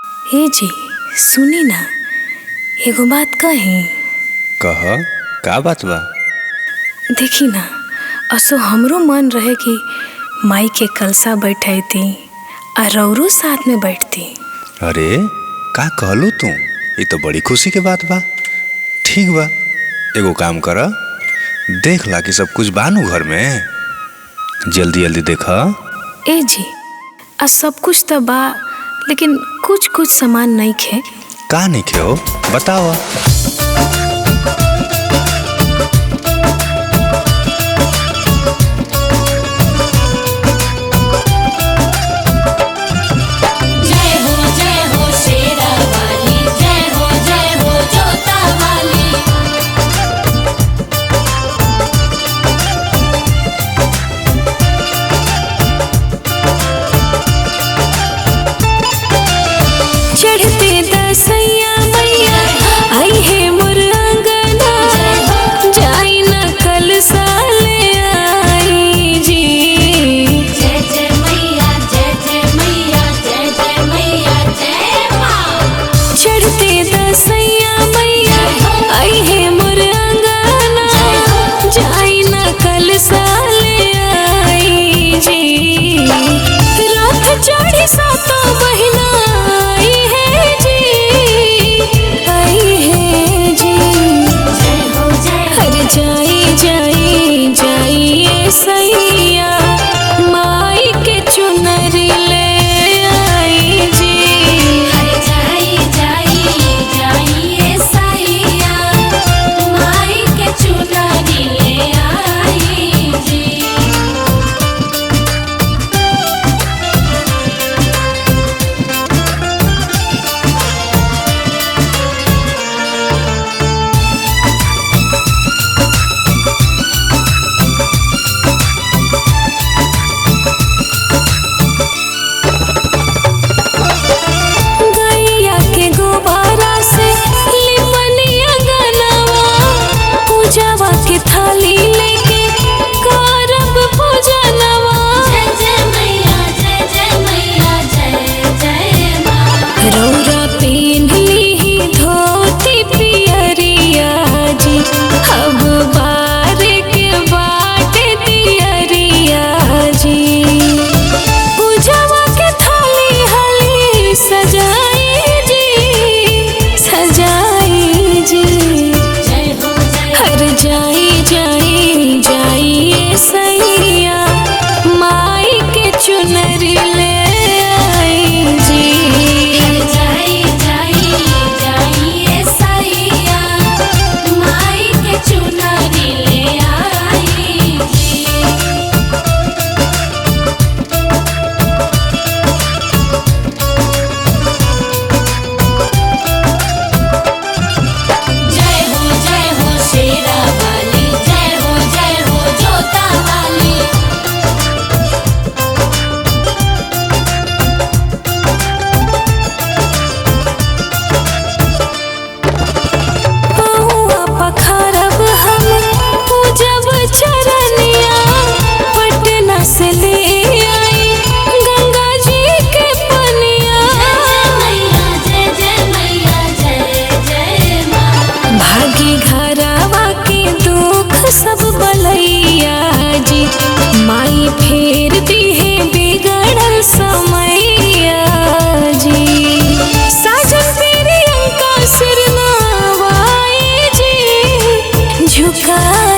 ए जी सुनी ना एगो बात कही कह का बात बा देखी ना असो हमरो मन रहे कि माई के कलसा बैठैती आ रौरो साथ में बैठती अरे का कहलू तू ये तो बड़ी खुशी के बात बा ठीक बा एगो काम कर देख ला कि सब कुछ बानू घर में जल्दी जल्दी देख ए जी आ सब कुछ तो बा लेकिन कुछ कुछ सामान नहीं खे का नहीं खेओ बताओ जय हो जय हो शेरा वाली जय हो जय हो जोता वाली चढ़ते दसैया मैया आई है मोर अंगना जाई ना कल साले आई जी जय जय मैया जय जय मैया जय जय मैया जय माँ चढ़ते दसैया मैया आई है मोर अंगना जाई ना कल साले आई जी रात चढ़ी सातो बहिना आई है जी आई है जी जय हो जय हो हर जाई जाई जाई ए सैया माई के चुनरी ले आई जी हर जाई जाई जाई ए साइया माई के चुनरी ले आई जी गैया के गोबारा से लिपनिया गनवा पूजावा के थाली लेके करब पूजनवा जय जय मैया जय जय मैया जय जय माँ रौरा पेन्हली धोती पियरिया जी अब बार के बाटे दियरिया जी पूजावा के थाली हली सजाई जी सजाई जी जय हो जय हर जाई जाई जाई ए सैया माई के चुनरी ले आई जी हर जाई जाई जाई ए साइया माई के चुनरी ले आई जी जय हो जय हो शेरा वाली जय हो जय हो जोता वाली पहुआ पखारब हम पूजब चरनिया पटना से ले आई गंगा जी के पनिया मैया जय जय मैया जय जय माँ भागी घरवा के दुख सब बलैया जी माई फेर दिहे बिगड़ल समैया जी साजन प्रियंका सिर नवाए जी झुका